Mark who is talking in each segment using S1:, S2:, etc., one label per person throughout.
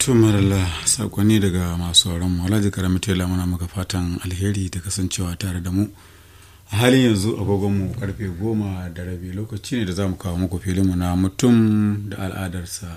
S1: tumarala sakonni daga masu mu alhaji karami tela muna maka fatan alheri da kasancewa tare da mu a halin yanzu agogonmu karfe goma da rabi lokaci ne da za mu kawo muku filinmu na mutum da al'adarsa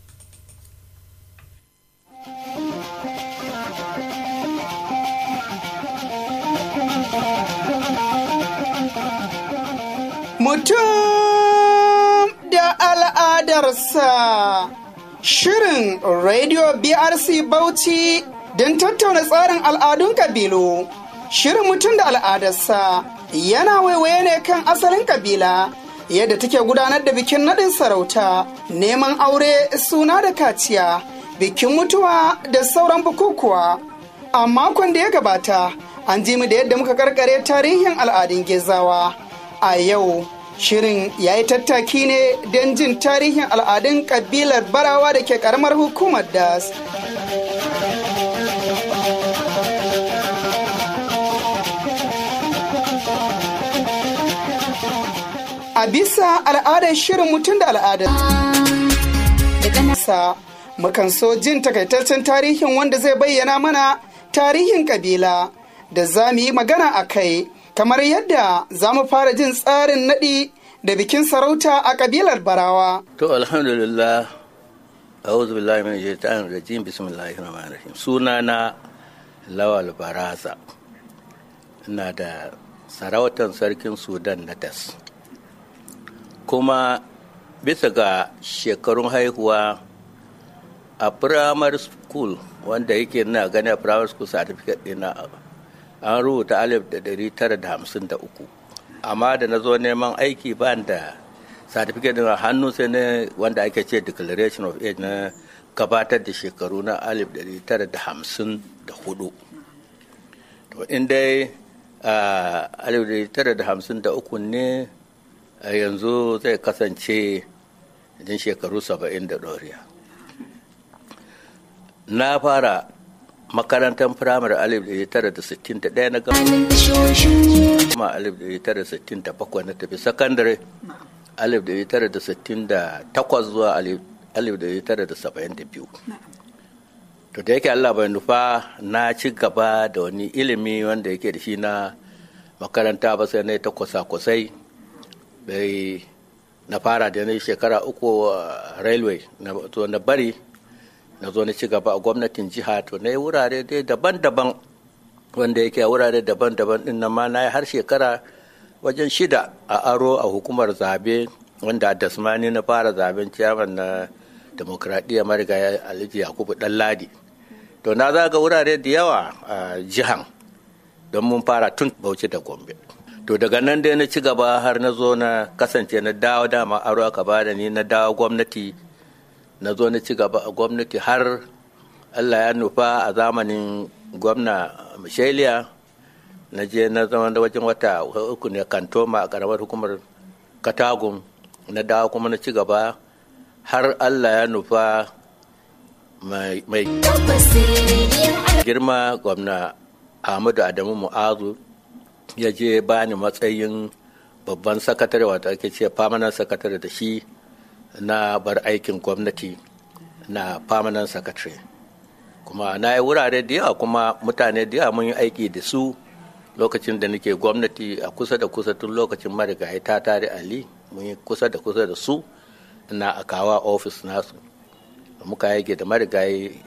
S2: Mutum da al'adarsa Shirin Radio BRC Bauchi don tattauna tsarin al'adun kabilu. Shirin mutum da al'adarsa yana waiwaye ne kan asalin kabila yadda take gudanar da bikin naɗin sarauta, neman aure suna da kaciya, bikin mutuwa da sauran bukukuwa. A makon da ya gabata, an ji mu da yadda muka karkare tarihin al'adun gezawa. A yau, shirin ya yi tattaki ne don jin tarihin al'adun kabilar barawa da ke karamar hukumar das. A bisa al'adar shirin mutum da al'adar sa mukan so jin takaitaccen tarihin wanda zai bayyana mana tarihin kabila da za mu yi magana a kai kamar yadda za mu fara jin tsarin naɗi da bikin sarauta a kabilar barawa.
S3: To alhamdulillah a'udhu billahi min shaitanir rajim bismillahir rahmanir rahim sunana lawal baraza ina da sarautar sarkin sudan na das kuma bisa ga shekarun haihuwa a primary school wanda yake na gani a primary school certificate ɗina an rubuta alif da dari tara da hamsin da uku amma da na zo neman aiki ba da certificate ɗin hannu sai ne wanda ake ce declaration of age na gabatar da shekaru na alif dari tara da hamsin da hudu to in dai alif dari tara da hamsin da uku ne yanzu zai kasance idan shekaru saba'in da ɗoriya na fara makarantar firamare alif da tara da sittin da ɗaya na gama kuma alif da tara da sittin da bakwai na tafi sakandare alif da tara da sittin da takwas zuwa alif da tara da saba'in da biyu to da yake allah bai nufa na ci gaba da wani ilimi wanda yake da shi na makaranta ba sai na ta kwasa-kwasai bai na fara da na shekara uku railway na bari na zo na ci gaba a gwamnatin jiha to na yi wurare dai daban-daban wanda yake a wurare daban-daban din nan ma na yi har shekara wajen shida a aro a hukumar zabe wanda a dasmani na fara zaben ciyaman na demokradiyya marigayi alhaji yakubu ladi to na zaga wurare da yawa a jihan don mun fara tun bauchi da gombe to daga nan dai na ci gaba har na zo na kasance na dawo dama aro aka bada ni na dawo gwamnati na zo na ci gaba a gwamnati har allah ya nufa a zamanin gwamna michelia na je na zama da wajen wata uku ne kantoma a karamar hukumar katagum na dawo kuma na ci gaba har allah ya nufa mai girma gwamna ahmadu adamu mu'azu ya je bani matsayin babban sakatare wata ake ce famanan sakatare da shi na bar aikin gwamnati na permanent secretary kuma na yi wurare da yawa kuma mutane da yawa mun yi aiki da su lokacin da nake gwamnati a kusa da kusa tun lokacin marigayi ta tare ali mun yi kusa da kusa da su na akawa ofis nasu muka yake da marigayi